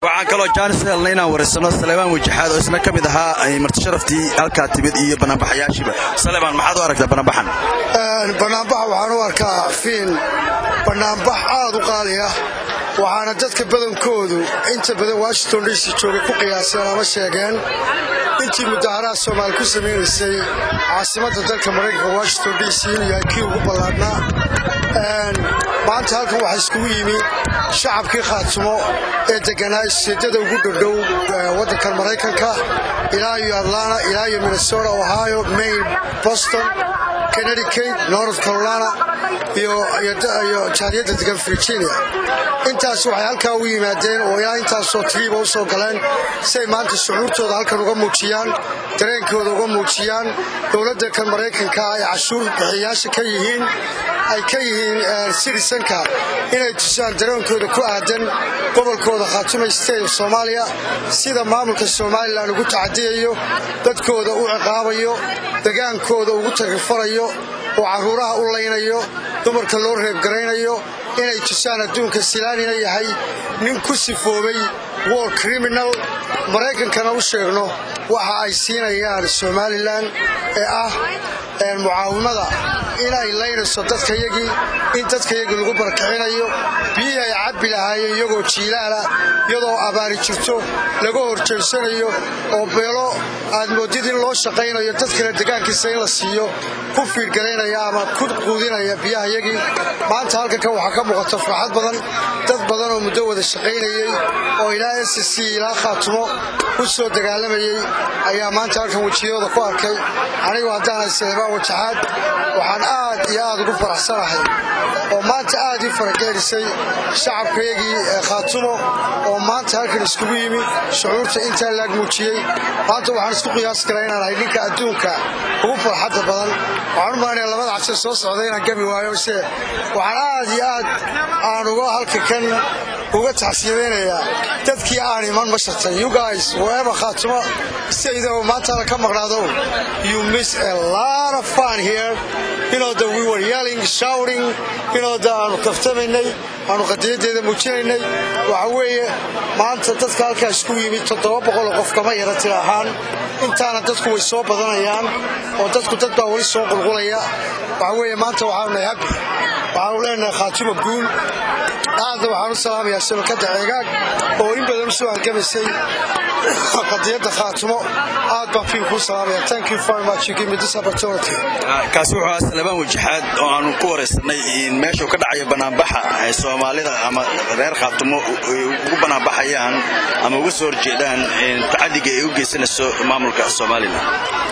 waxaan kaloo jaanis helnay inaan wareysano saleebaan wajaxaad oo isna ka mid ahaa martisharaftii halkaa timid iyo banaanbaxayaashiiba saleebaan maxaad u aragtaa banaanbaxan banaanbaxa waxaan u arkaa fiin banaanbax aad u qaali ah waxaana dadka badankoodu inta badan washington d c jooga ku qiyaaseen ama sheegeen intii mudaharaha soomaali ku samaynaysay caasimadda dalka maraykanka washington d c inuu yahay kii ugu ballaadhnaa maanta halkan waxaa iskugu yimi shacabkii khaatumo ee deganaa isjeedada ugu dhodhow waddankan maraykanka ilaa iyo atlanta ilaa iyo minnesota ohio maine boston connecticut north carolina iyo jaaliyadda degan virginia intaas waxay halkaa u yimaadeen oo ilaa intaasoo tiriiba u soo galeen si ay maanta shucuurtooda halkan uga muujiyaan dareenkooda uga muujiyaan dowladda kan maraykanka ay cashuur bixiyayaasha ka yihiin ay ka yihiin citizenka inay tusaan dareenkooda ku aadan gobolkooda khaatuma state of soomaaliya sida maamulka somalilan ugu tacadiyayo dadkooda u ciqaabayo degaankooda ugu tagrifarayo oo carruuraha u laynayo dumarka loo reebgaraynayo inay tusaan adduunka silaanina yahay nin ku sifoobay war criminal maraykankana u sheegno waxa ay siinayaan somalilan ee ah mucaawimada inay laynayso dadkayagii in dadkayagii lagu barakicinayo biyihii ay cabbi lahaayeen iyagoo jiilaala iyadoo abaari jirto laga horjeedsanayo oo beelo aad moodid in loo shaqaynayo dadkana degaankiisa in la siiyo ku fiirgaraynaya ama ku quudinaya biyahayagii maanta halkanka waxaa ka muuqata farxad badan dad badan oo muddo wada shaqaynayey oo ilaa s c ilaa khaatumo u soo dagaalamayey ayaa maanta halkan wejiyadooda ku arkay anigu haddaanay saleebaan wajaxaad waxaan aad iyo aad ugu faraxsanahay oo maanta aad ii farageerisay shacabkayagii khaatumo oo maanta halkan iskugu yimi shucuurta intaa laag muujiyey maanta waxaan isku qiyaasi karaa inaan ahay ninka adduunka ugu farxadda badan waxaan u malanaya labada cabsi soo socda inaan gabi waayo se waxaan aad iyo aad aan uga halka kan uga taxsiyadaynayaa dadkii aan iman ma shartay you guys whoever khaatumo sayda oo maantaada ka maqnaado you miss a lot of fun here you know that we were yelling shouting you know that aanu kaftamaynay aanu qadiyadeeda muujinaynay waxa weeye maanta dadka halkaa isku yimid toddoba boqoloo qof kama yara tir ahaan intaana dadku way soo badanayaan oo dadku dad baa weli soo qulqulaya waxa weeye maanta waxaanu nahay habi waxaanu leenahay khaatuma guul aadna waxaan u salaamayaa shabakadda ceegaag oo in badan u soo halgamaysay qadiyadda khaatumo aad baan fiin kuu salaamaya thank you very much you give me this opportunity kaasi wuxuu ahaa salebaan wajaxaad oo aanu ku waraysanay meeshuu ka dhacayo banaanbaxa ay soomaalida ama reer khaatumo ugu banaanbaxayaan ama uga soo horjeedaan tacadiga ay u geysanayso maamulka somalilan